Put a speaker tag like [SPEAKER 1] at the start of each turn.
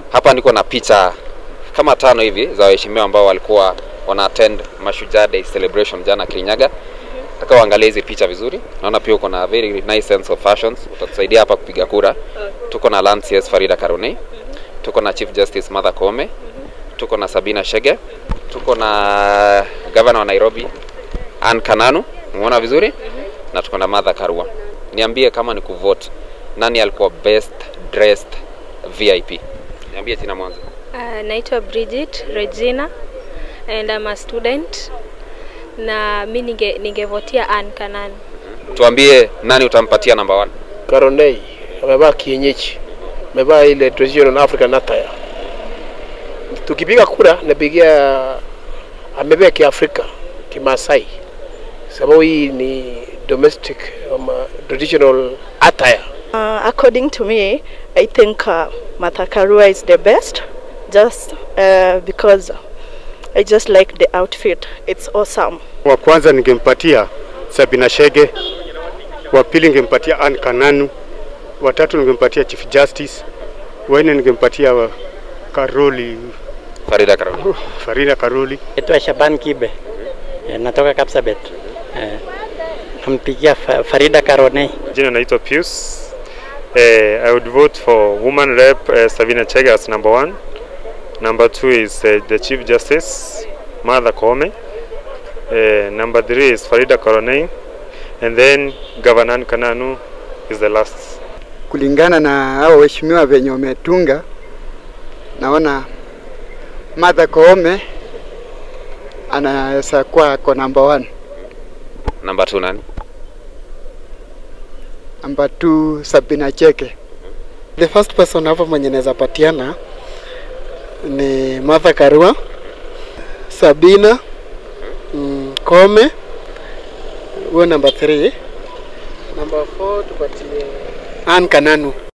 [SPEAKER 1] Hapa niko na picha kama tano hivi za waheshimiwa ambao walikuwa wana attend Mashujaa Day celebration jana Kirinyaga. Nataka uangalie hizi picha vizuri. Naona pia uko na very nice sense of fashions. Utatusaidia hapa kupiga kura. Tuko na Land CS Farida Karunei. Tuko na Chief Justice Martha Koome. Tuko na Sabina Chege. Tuko na Governor wa Nairobi Anne Kananu. Umeona vizuri? Na tuko na Martha Karua. Niambie kama ni kuvote, nani alikuwa best dressed VIP? Niambie jina mwanzo.
[SPEAKER 2] Uh, naitwa Bridget Regina and I'm a student na mi ninge ningevotia Ann Kanani.
[SPEAKER 1] Tuambie nani utampatia number one?
[SPEAKER 3] Karonei amevaa kienyeji, amevaa ile traditional African attire. Tukipiga kura napigia, amevaa kiafrika kimasai, sababu hii ni domestic um, traditional attire.
[SPEAKER 4] Uh, according to me, I think uh, Martha Karua is the best, just uh, because I just like the outfit. It's awesome.
[SPEAKER 5] Wa kwanza ningempatia Sabina Chege, wa pili ningempatia Anne Kananu, wa tatu ningempatia Chief Justice, wa nne ningempatia wa Karoli
[SPEAKER 1] Farida Karua.
[SPEAKER 5] Farida Karoli.
[SPEAKER 6] Naitwa Shaban Kibe, Eh, natoka Kapsabet. Eh, Nampigia Fa- Farida Karonei.
[SPEAKER 7] Jina naitwa Pius. Eh, I would vote for woman rep uh, Savina Chege as number one. Number two is uh, the Chief Justice Martha Koome. Uh, number three is Farida Karonei. And then Governor Anne Kananu is the last.
[SPEAKER 8] kulingana na hao waheshimiwa venye wametunga, naona Martha Koome anaweza kuwa kwa number one.
[SPEAKER 1] Number two nani?
[SPEAKER 8] Number two Sabina Chege.
[SPEAKER 9] The first person hapa mwenye naweza patiana ni Martha Karua, Sabina mm, Kome, huyo number 3. Number 4 tupatie Ann Kananu.